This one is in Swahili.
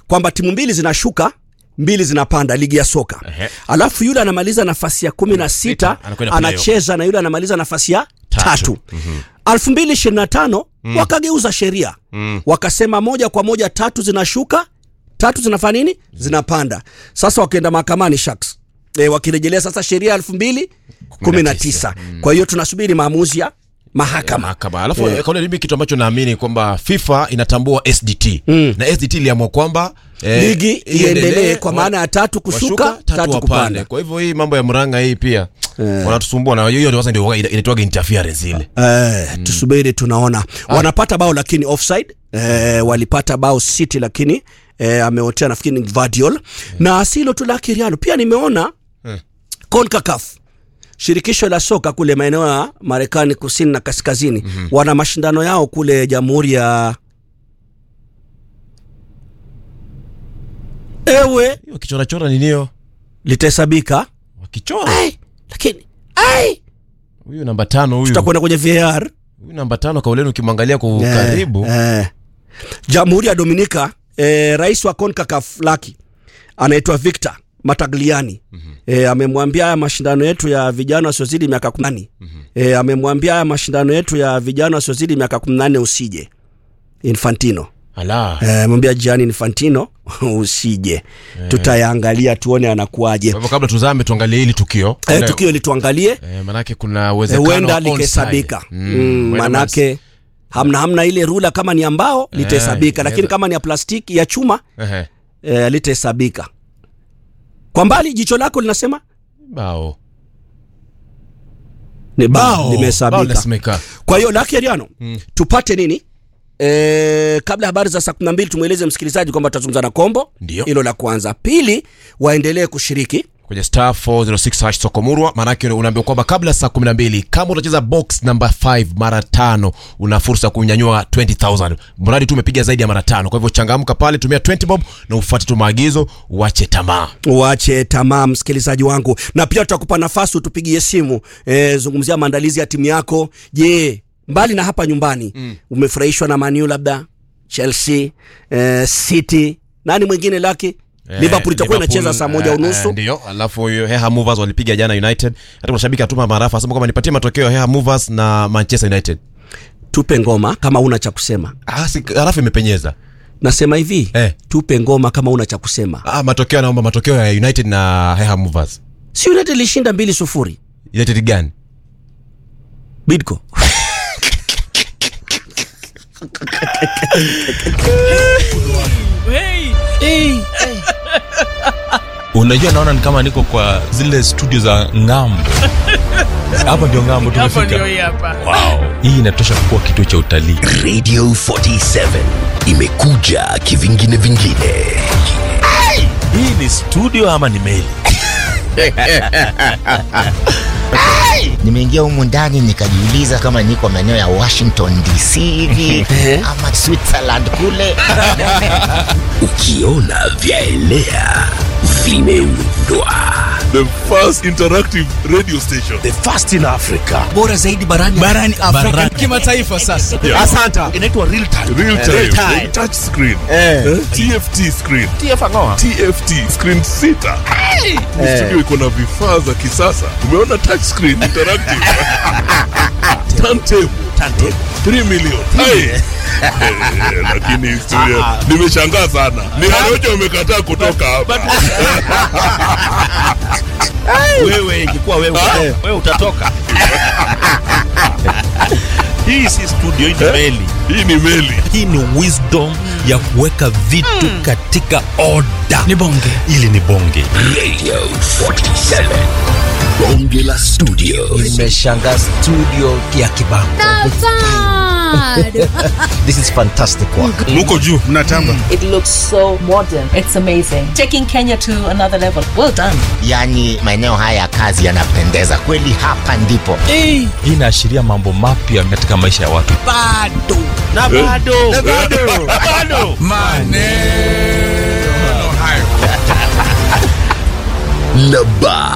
kwamba timu mbili zinashuka mbili zinapanda ligi ya soka Ehe. alafu yule anamaliza nafasi ya kumi na sita anakwenda playoff. anacheza na yule anamaliza nafasi ya Tatu. tatu elfu mbili ishirini na tano wakageuza sheria wakasema moja kwa moja tatu zinashuka tatu zinafanya nini zinapanda sasa wakaenda mahakamani shaks e, wakirejelea sasa sheria elfu mbili kumi na tisa kwa hiyo tunasubiri maamuzi ya mahakama mahakama alafu eh. kaona mimi kitu ambacho naamini kwamba fifa inatambua sdt mm. na sdt iliamua kwamba eh, ligi iendelee kwa maana ya tatu kushuka washuka, tatu, wapande. kupanda kwa hivyo hii mambo ya mranga hii pia wanatusumbua na hiyo ndio sasa ndio ina- inaitwaga interference ile Eh, tusubiri tunaona wanapata bao lakini offside eh, walipata bao city lakini eh, ameotea nafikiri ni Vardiol na asilo tu la Kiriano pia nimeona CONCACAF shirikisho la soka kule maeneo ya Marekani kusini na kaskazini wana mashindano yao kule jamhuri ya ewe hiyo kichorachora ninio litahesabika wakichora Ai, lakini ai huyu namba tano huyu tutakwenda kwenye VAR huyu namba tano kauleni ukimwangalia kwa Eh, karibu eh. Jamhuri ya Dominika eh, rais wa CONCACAF Laki anaitwa Victor Matagliani mm-hmm. eh, amemwambia haya mashindano yetu ya vijana wasiozidi miaka kumi nane mm-hmm. eh, amemwambia haya mashindano yetu ya vijana wasiozidi miaka kumi nane usije Infantino ala eh, amemwambia Gianni Infantino usije tutayaangalia tuone anakuaje kwa hivyo kabla tuzame tuangalie hili tukio eh, Kuna- tukio lituangalie eh, manake kuna Eh, uwezekano huenda wa onside. likihesabika Mm, mm, huenda manake hamna hamna ile rula kama ni ambao litahesabika lakini inaweza- kama ni ya plastiki ya chuma Ehe, eh, litahesabika kwa mbali jicho lako linasema bao ni bao bao limehesabika linasemeka kwa hiyo lakeriano mm. tupate nini E, kabla habari za saa kumi na mbili tumweleze msikilizaji kwamba tutazungumza na kombo Ndio. hilo la kwanza pili waendelee kushiriki kwenye star 406 hash sokomurwa maanake unaambiwa kwamba kabla saa 12 kama utacheza box number 5 mara tano una fursa ya kunyanyua 20000 mradi tu umepiga zaidi ya mara tano kwa hivyo changamka pale tumia 20 bob na ufuate tu maagizo uache tamaa uache tamaa msikilizaji wangu na pia tutakupa nafasi utupigie simu e, zungumzia maandalizi ya timu yako je mbali na hapa nyumbani mm. umefurahishwa na maniu labda chelsea e, city nani mwingine laki Eh, liverpool itakuwa Liverpool, inacheza saa moja eh, unusu eh, ndio alafu hiyo heha movers walipiga jana united hata kuna shabiki atuma marafa asema kwamba nipatie matokeo ya heha movers na manchester united tupe ngoma kama una cha kusema ah, si, halafu imepenyeza nasema hivi Eh. tupe ngoma kama una cha kusema ah, matokeo anaomba matokeo ya united na heha movers si united ilishinda mbili sufuri united gani bidco unajua naona ni kama niko kwa zile studio za ngambo hapa ndio ngambo hapo ndio tumefika hii hapa wow. hii inatosha kuwa kituo cha utalii radio 47 imekuja kivingine vingine hii ni studio ama ni meli nimeingia humu ndani nikajiuliza kama niko maeneo ya washington dc hivi ama switzerland kule ukiona vyaelea vimeundwa the first interactive radio station the first in africa bora zaidi barani barani afrika kimataifa sasa asanta inaitwa real time real time, Real time. touch screen eh? tft screen tft screen sita Ni studio iko na vifaa za kisasa umeona touch screen interactive turntable 3 million Hai. Eh, lakini historia nimeshangaa sana ni Harioja umekataa kutoka hapa wewe ingekuwa wewe, wewe utatoka hii si studio hii ni meli hii ni meli hii ni wisdom ya kuweka vitu katika oda ni bonge ili ni bonge radio 47 bonge la studio nimeshanga studio ya kibango this is fantastic work muko juu mnatamba It looks so modern. It's amazing. Taking Kenya to another level. Well done. yaani maeneo haya ya kazi yanapendeza kweli hapa ndipo hii inaashiria mambo mapya katika maisha ya watu bado na bado na bado bado maneno hayo na ba